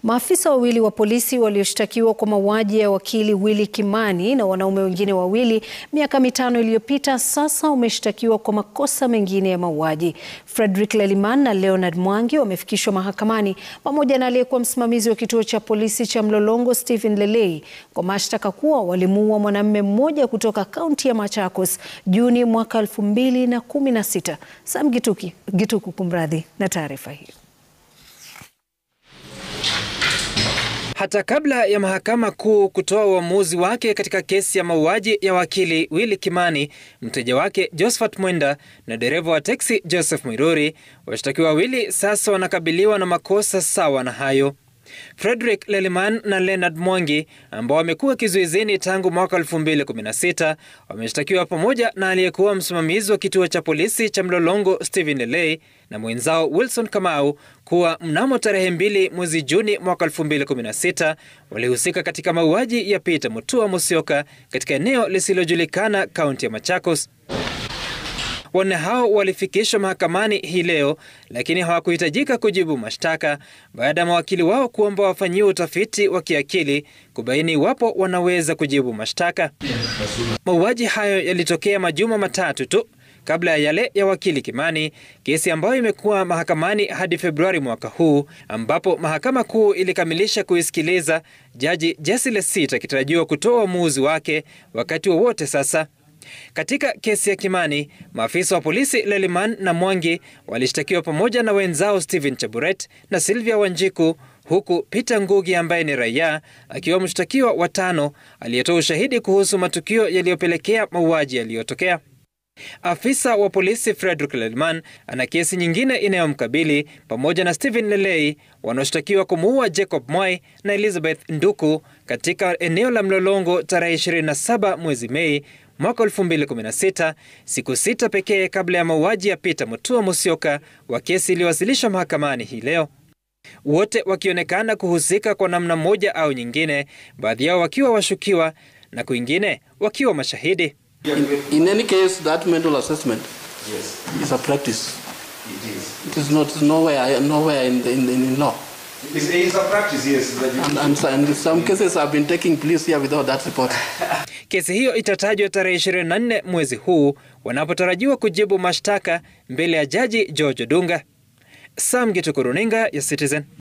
Maafisa wawili wa polisi walioshtakiwa kwa mauaji ya wakili Willy Kimani na wanaume wengine wawili miaka mitano iliyopita sasa wameshtakiwa kwa makosa mengine ya mauaji. Frederick Leliman na Leonard Mwangi wamefikishwa mahakamani pamoja na aliyekuwa msimamizi wa kituo cha polisi cha Mlolongo Stephen Lelei kwa mashtaka kuwa walimuua mwanamume mmoja kutoka kaunti ya Machakos Juni mwaka 2016. Sam Gituki, Gituku kumradhi na taarifa hiyo. Hata kabla ya mahakama kuu kutoa uamuzi wake katika kesi ya mauaji ya wakili Willy Kimani, mteja wake Josephat Mwenda na dereva wa teksi Joseph Mwiruri, washtakiwa wawili sasa wanakabiliwa na makosa sawa na hayo. Frederick Leliman na Leonard Mwangi ambao wamekuwa kizuizini tangu mwaka 2016 wameshtakiwa pamoja na aliyekuwa msimamizi wa kituo cha polisi cha Mlolongo Stephen Lelei na mwenzao Wilson Kamau kuwa mnamo tarehe mbili mwezi Juni mwaka 2016 walihusika katika mauaji ya Peter Mutua Musyoka katika eneo lisilojulikana kaunti ya Machakos. Wanne hao walifikishwa mahakamani hii leo lakini hawakuhitajika kujibu mashtaka baada ya mawakili wao kuomba wafanyiwe utafiti wa kiakili kubaini iwapo wanaweza kujibu mashtaka. Mauaji hayo yalitokea majuma matatu tu kabla ya yale ya wakili Kimani, kesi ambayo imekuwa mahakamani hadi Februari mwaka huu, ambapo mahakama kuu ilikamilisha kuisikiliza, jaji Jesse Lesit akitarajiwa kutoa uamuzi wake wakati wowote wa sasa. Katika kesi ya Kimani, maafisa wa polisi Leliman na Mwangi walishtakiwa pamoja na wenzao Stephen Chaburet na Sylvia Wanjiku, huku Peter Ngugi ambaye ni raia akiwa mshtakiwa wa tano aliyetoa ushahidi kuhusu matukio yaliyopelekea mauaji yaliyotokea. Afisa wa polisi Frederick Leliman ana kesi nyingine inayomkabili pamoja na Stephen Lelei wanaoshtakiwa kumuua Jacob Mwai na Elizabeth Nduku katika eneo la Mlolongo tarehe 27 mwezi Mei mwaka 2016, siku sita pekee kabla ya mauaji ya Peter Mutua Musyoka wa kesi iliyowasilishwa mahakamani hii leo, wote wakionekana kuhusika kwa namna moja au nyingine, baadhi yao wakiwa washukiwa na kwingine wakiwa mashahidi. In, in any case, that mental assessment Yes, is a practice. it is. It is not it's nowhere nowhere in, the, in, in law. It's, it's a practice, yes. That you, And, and, so- and some cases have been taking place here without that report. Kesi hiyo itatajwa tarehe 24 mwezi huu wanapotarajiwa kujibu mashtaka mbele ya jaji George Odunga. Sam Gituku, runinga ya Citizen.